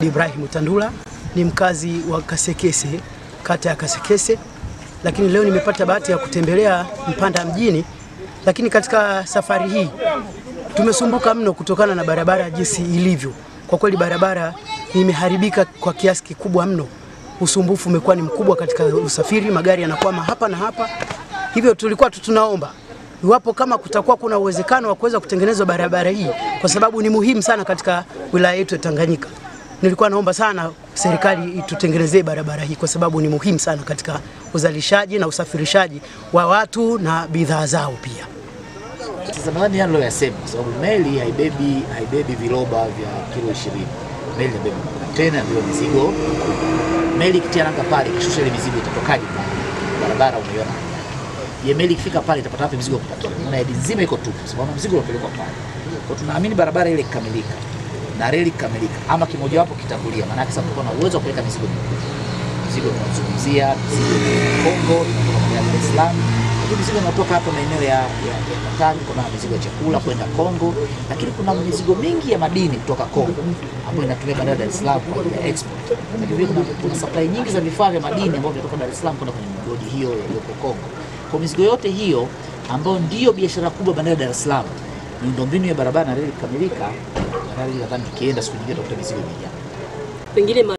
Ibrahim Tandula ni mkazi wa Kasekese, kata ya Kasekese, lakini leo nimepata bahati ya kutembelea Mpanda mjini. Lakini katika safari hii tumesumbuka mno kutokana na barabara jinsi ilivyo. Kwa kweli barabara imeharibika kwa kiasi kikubwa mno. Usumbufu umekuwa ni mkubwa katika usafiri, magari yanakwama hapa na hapa. Hivyo tulikuwa tu tunaomba iwapo kama kutakuwa kuna uwezekano wa kuweza kutengenezwa barabara hii, kwa sababu ni muhimu sana katika wilaya yetu ya Tanganyika. Nilikuwa naomba sana serikali itutengenezee barabara hii kwa sababu ni muhimu sana katika uzalishaji na usafirishaji wa watu na bidhaa zao pia. Sasa nadhani yale yasema, kwa sababu meli haibebi haibebi viroba vya kilo 20. Meli inabeba kontena ndio mizigo. Meli ikitia nanga pale, ikishusha ile mizigo itatokaje pale? Barabara unaiona je, meli ikifika pale itapata wapi mizigo kupakia? Maana yadi nzima iko tupu, sababu mzigo unapelekwa pale. Kwa tunaamini barabara ile ikikamilika na reli ikikamilika, ama kimojawapo kitangulia, maana yake sasa tutakuwa na uwezo wa kupeleka mizigo mikubwa. Mizigo tunazungumzia mizigo ya Kongo inatoka kwa Dar es Salaam, lakini mizigo inatoka hapa maeneo ya ya ya Katani, kuna mizigo ya chakula kwenda Kongo, lakini kuna mizigo mingi ya madini kutoka Kongo ambayo inatumia bandari ya Dar es Salaam kwa ajili ya export. Lakini vile kuna, kuna supply nyingi za vifaa vya madini ambavyo vinatoka Dar es Salaam kwenda kwenye migodi hiyo iliyoko Kongo. Kwa mizigo yote hiyo ambayo ndiyo biashara kubwa bandari ya Dar es Salaam, miundombinu ya barabara na reli ikikamilika, bandari nadhani tukienda siku nyingine tutakuta mizigo imejaa. pengine